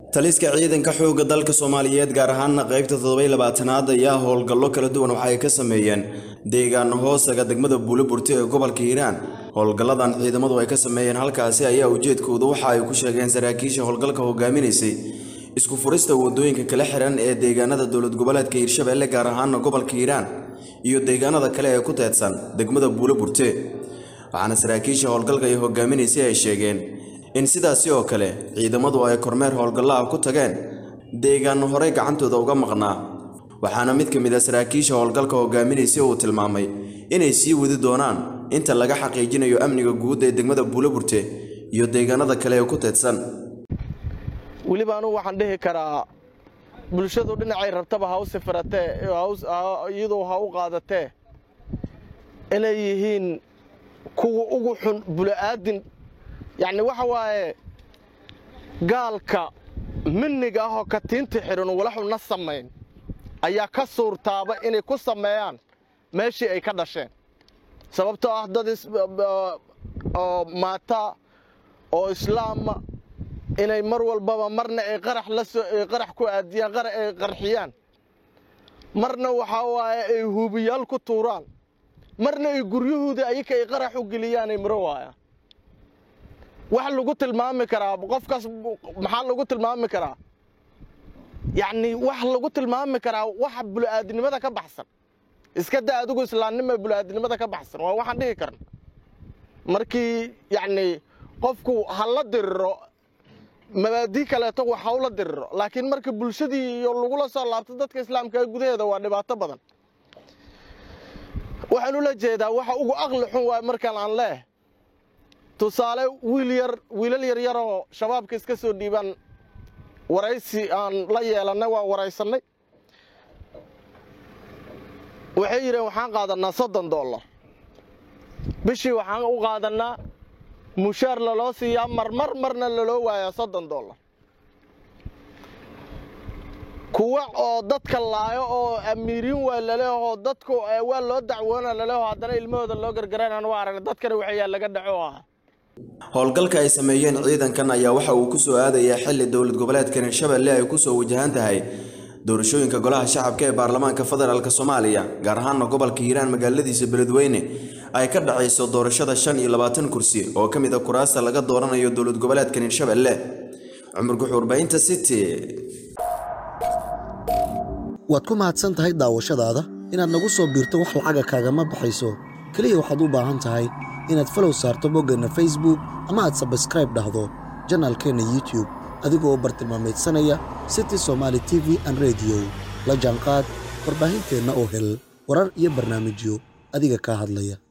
taliska ciidanka xoogga dalka soomaaliyeed gaar ahaana qaybta toddoby labaatanaad ayaa howlgallo kala duwan waxa ay ka sameeyeen deegaano hoosaga degmada buuliburti ee gobolka hiiraan howlgalladan ciidamadu ay ka sameeyeen halkaasi ayaa ujeedkoodu waxa ay ku sheegeen saraakiisha howlgalka hogaaminaysay isku furista wadooyinka kala xiran ee deegaanada dowlad goboleedka hiirshabeelle gaar ahaana gobolka hiiraan iyo deegaanada kale ee ku teedsan degmada buuliburte waxaana saraakiisha howlgalka ay hogaaminaysay ay sheegeen in sidaasi oo kale ciidamadu ay kormeer howlgallaha ku tageen deegaano horey gacantooda uga maqnaa waxaana mid ka mid a saraakiisha howlgalka hogaaminaysay uu tilmaamay inay sii wadi doonaan inta laga xaqiijinayo amniga guud ee degmada buuloburte iyo deegaanada kale ee ku teedsan weliba anugu waxaan dhihi karaa bulshadu dhinacay rabtaba ha u sifiratee iyadoo ha u qaadatee inay yihiin kuwa ugu xun bulo'aadin yacni waxa waaye gaalka minniga ahoo katiinta xidhan walaxuna samayn ayaa ka suurtaaba inay ku sameeyaan meeshii ay ka dhasheen sababtoo ah dad oo maata oo islaama inay mar walbaba marna ay qarax la soo ay qarax ku aadiyaan qarax ay qarxiyaan marna waxaa waaye ay huubiyaal ku tuuraan marna ay guryahooda ayaka ay qarax u geliyaan ay maro waayaan wax lagu tilmaami karaa qofkaas maxaa lagu tilmaami karaa yacni wax lagu tilmaami karaa waxa bulu-aadinimada ka baxsan iska da adigu islaamnima bulu-aadinimada ka baxsan waa waxaan dhihi karna markii yacni qofku ha la diriro mabaadii kaleeto wax ha ula diriro laakiin marka bulshadii iyo lagula soo laabto dadka islaamka gudaheeda waa dhibaato badan waxaan ula jeedaa waxa ugu aqli xun waay markaan aan leeh tusaale wiil yar wiilal yaryaroo shabaabka iska soo dhiibaan waraysi aan la yeelannay waan waraysannay waxay yidheen waxaan qaadannaa soddon dollar bishii waxaan u qaadannaa mushaar laloo siiyaa marmar marna laloo waayaa soddon dollar kuwa oo dadka laayo oo amiiriin waa laleehoo dadku waa loo dacwoona laleeho haddana ilmahooda loo gargaraynaan waa aragna dadkana waxayaa laga dhaco ah howlgalka ay sameeyeen ciidankan ayaa waxa uu ku soo aadayaa xilli dowlad goboleedka hirshabeelle ay ku soo wajahan tahay doorashooyinka golaha shacabka ee baarlamaanka federaalk soomaaliya gaar ahaana gobolka hiiraan magaaladiisa beledweyne ay ka dhacayso doorashada shan iyo labaatan kursi oo ka mid a kuraasta laga dooranayo dowlad goboleedkan hirshabeelle cumar guxuurbaynta city waad ku mahadsan tahay daawashadaada inaad nagu soo biirto wax lacaga kaagama baxayso keliya waxaad u baahan tahay inaad falow saarto boggeenna facebook ama aad sabskraib dhahdo janaalkeenna youtube adigoo bartilmaamaydsanaya city somaali t v an rediyo la jaanqaad warbaahinteenna oo hel warar iyo barnaamijyo adiga kaa hadlaya